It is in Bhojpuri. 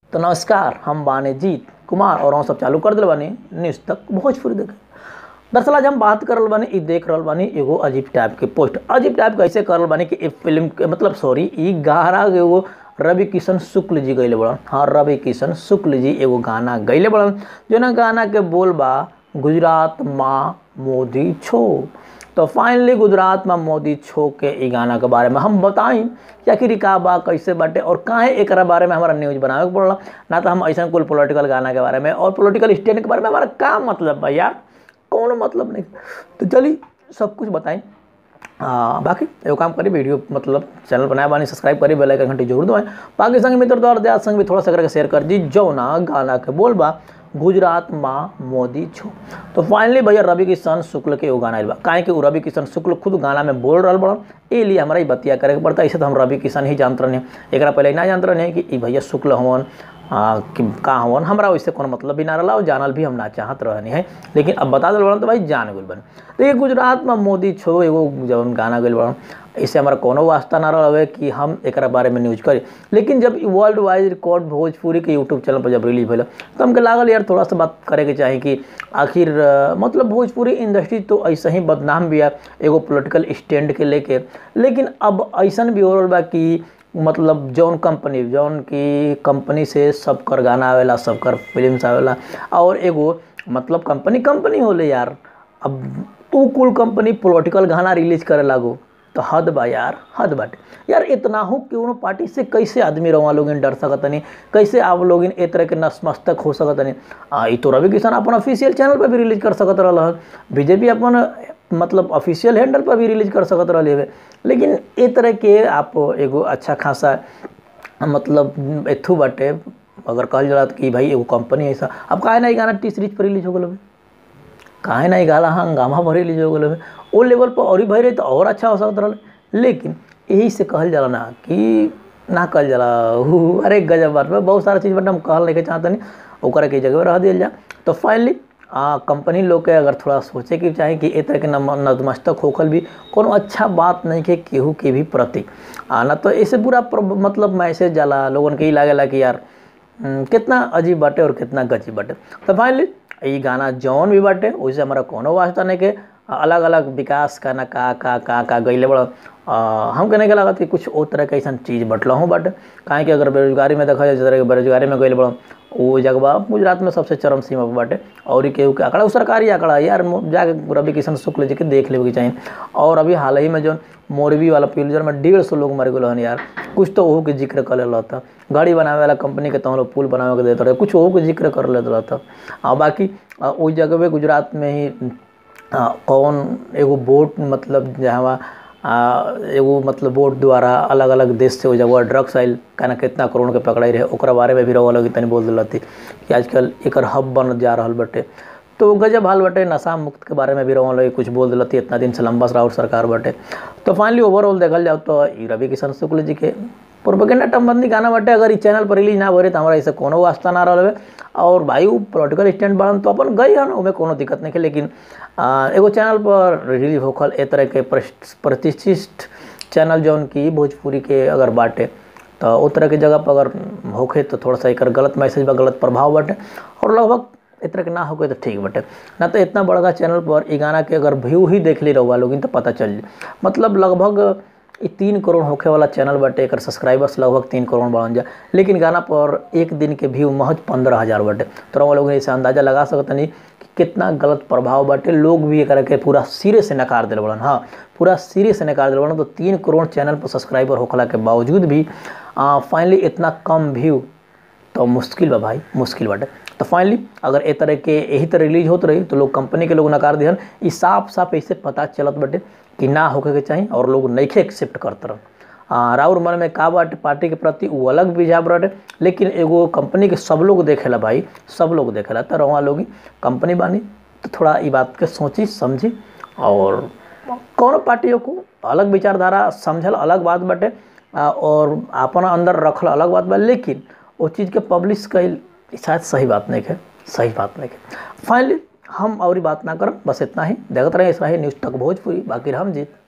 तो नमस्कार हम बाने जीत कुमार और हम सब चालू कर दिल बानी न्यूज़ तक भोजपुरी देखे दरअसल आज हम बात करल बानी ई देख रहल बानी एगो अजीब टाइप के पोस्ट अजीब टाइप कैसे करल बानी कि ई फिल्म के मतलब सॉरी ई गाना एगो रवि किशन शुक्ल जी गैले बड़न हाँ रवि किशन शुक्ल जी एगो गाना गैले बड़न जो ना गाना के बोल बा गुजरात माँ मोदी छो तो फाइनली गुजरात में मोदी छो के ई गाना के बारे में हम बताई कि आखिर ई का बा कैसे बाटे और काहे एकरा बारे में हमारा न्यूज़ बनावे के पड़ला ना तो हम ऐसा कुल पॉलिटिकल गाना के बारे में और पॉलिटिकल स्टैंड के बारे में हमारा का मतलब बा यार कौनो मतलब नहीं तो चलिए सब कुछ बताएं आ, बाकी एगो काम करी वीडियो मतलब चैनल बनाए बानी सब्सक्राइब करी बेल आइकन घंटी जरूर दबाएं बाकी संग मित्र दौर दया संग भी थोड़ा सा करके शेयर कर दी जो ना गाना के बोल बा गुजरात माँ मोदी छो तो फाइनली भैया रवि किशन शुक्ल के एगो गाना आइल बा काहे कि उ रवि किशन शुक्ल खुद गाना में बोल रहल बड़न ए लिए हमारा ई बतिया करे के पड़ता ऐसे तो हम रवि किशन ही जानत रहने एकरा पहले ना जानत रहने कि ई भैया शुक्ल हवन आ, कि का हवन हमरा वैसे कोनो मतलब भी ना रहा और जानल भी हम ना चाहत रहनी है लेकिन अब बता दिल बड़न तो भाई जान गल बन देखिए गुजरात में मोदी छो एगो जब गाना गल बड़न इससे हमारा कोनो वास्ता ना रहे कि हम एक बारे में न्यूज करी लेकिन जब वर्ल्ड वाइड रिकॉर्ड भोजपुरी के यूट्यूब चैनल पर जब रिलीज भेल तो हमके लागल यार थोड़ा सा बात करे के चाही कि आखिर मतलब भोजपुरी इंडस्ट्री तो ऐसे ही बदनाम भी है एगो पोलिटिकल स्टैंड के लेके लेकिन अब ऐसा भी हो रहा बा कि मतलब जौन कंपनी जौन की कंपनी से सब कर गाना आवेला सब कर फिल्म आवेला और एगो मतलब कंपनी कंपनी होले यार अब उ कुल कंपनी पॉलिटिकल गाना रिलीज करे लागो तो हद बा यार हद बाटे यार इतना हो क्यों पार्टी से कैसे आदमी रवा लोग डर सकतनी कैसे आप लोग ए तरह के नसमस्तक हो सकतनी आ ई तो रवि किशन अपन ऑफिशियल चैनल पर भी रिलीज कर सकत रहा बीजेपी अपन मतलब ऑफिशियल हैंडल पर भी रिलीज कर सकत रहे है लेकिन ए तरह के आप एगो अच्छा खासा मतलब एथू बाटे अगर कहल जाला कि भाई एगो कंपनी ऐसा अब काहे ना गाना टी सीरीज पर रिलीज हो गल काहे ना गाला हंगामा भर रिलीज हो गल ओ लेवल पर और ही भरे तो और अच्छा हो सकत रहा लेकिन यही से कहल जाला ना कि ना कहल जाला अरे गजब बात में बहुत सारा चीज़ बट हम कहल नहीं चाहते नहीं ओकरा के जगह रह दिया जा तो फाइनली आ, कंपनी लोग के अगर थोड़ा सोचे कि चाहे कि ए तरह के नतमस्तक होखल भी कोनो अच्छा बात नहीं के केहू के भी प्रति आ ना तो ऐसे पूरा मतलब मैसेज जाला लोगन के ही लागेला कि यार कितना अजीब बाटे और कितना गजीब बाटे तो फाइनली ये गाना जौन भी बाटे वैसे हमारा कोनो वास्ता नहीं के अलग अलग विकास का ना का का का का गईले बड़ा हम कहने के लागत कि कुछ और तरह के ऐसा चीज़ बटला हूँ बट काहे कि अगर बेरोजगारी में देखा जाए जिस तरह के बेरोजगारी में गई बड़ा वो जगह गुजरात में सबसे चरम सीमा पर बाटे और केहू के आंकड़ा सरकारी आंकड़ा यार जाके रवि किशन शुक्ल जी के देख लेवे के चाहिए और अभी हाल ही में जो मोरबी वाला पिलजर में डेढ़ सौ लोग मर गए यार कुछ तो ओहो के जिक्र कर लेता था गाड़ी बनावे वाला कंपनी के तहन पुल बनावे के देते रहे कुछ ओहो के जिक्र कर लेता था आ बाकी उस जगह पे गुजरात में ही आ, कौन एगो बोट मतलब जहाँ एगो मतलब बोट द्वारा अलग अलग देश से वो जगह ड्रग्स आयल कहना कितना करोड़ के पकड़ाई रहे ओकरा बारे में भी रहो लगी तनी बोल दिल थी कि आजकल एक हब बन जा रहा बटे तो गजब हाल बटे नशा मुक्त के बारे में भी रहो लगी कुछ बोल दिल थी इतना दिन से लंबा राउट सरकार बटे तो फाइनली ओवरऑल देखल जाओ तो रवि किशन शुक्ल जी के प्रोपेगेंडा टमबंदी गाना बटे अगर इस चैनल पर रिलीज ना भरे तो हमारा ऐसे कोनो वास्ता ना रहा और भाई वो पॉलिटिकल स्टैंड बढ़न तो अपन गई हन उसमें कोनो दिक्कत नहीं है लेकिन आ, एगो चैनल पर रिलीज होखल ए तरह के प्रतिष्ठित चैनल जौन की भोजपुरी के अगर बाटे तो उस तरह के जगह पर अगर होखे तो थोड़ा सा एक गलत मैसेज बा गलत प्रभाव बाटे और लगभग इस तरह के ना होके तो ठीक बटे ना तो इतना बड़का चैनल पर ई गाना के अगर व्यू ही देख ली रहुआ लोग तो पता चल मतलब लगभग ये तीन करोड़ होखे वाला चैनल बाटे एक सब्सक्राइबर्स लगभग तीन करोड़ बढ़ जाए लेकिन गाना पर एक दिन के व्यू महज पंद्रह हज़ार बाटे तो हम लोग इसे अंदाज़ा लगा सकते नहीं कि कितना गलत प्रभाव बाटे लोग भी एक के पूरा सिरे से नकार दिल बड़न हाँ पूरा सिरे से नकार दिल बड़न तो तीन करोड़ चैनल पर सब्सक्राइबर होखला के बावजूद भी फाइनली इतना कम व्यू तो मुश्किल बा भाई मुश्किल बाटे तो फाइनली अगर ए तरह के यही तरह रिलीज होते रही तो लोग कंपनी के लोग नकार दिहन ई साफ साफ ऐसे पता चलत बटे कि ना होके के चाहिए और लोग नइखे एक्सेप्ट करते रहन राउर मन में का बाटे पार्टी के प्रति वो अलग विझाव बाटे लेकिन एगो कंपनी के सब लोग देखेला भाई सब लोग देखेला तो रवा लोग कंपनी बानी तो थोड़ा ये बात के सोची समझी और कौन पार्टियों को अलग विचारधारा समझल अलग बात बाटे और अपना अंदर रखल अलग बात बा लेकिन वो चीज़ के पब्लिश कल शायद सही बात नहीं है सही बात नहीं है फाइनली हम और बात ना करब बस इतना ही देखते रहे इस रहे न्यूज़ तक भोजपुरी बाकी हम जीत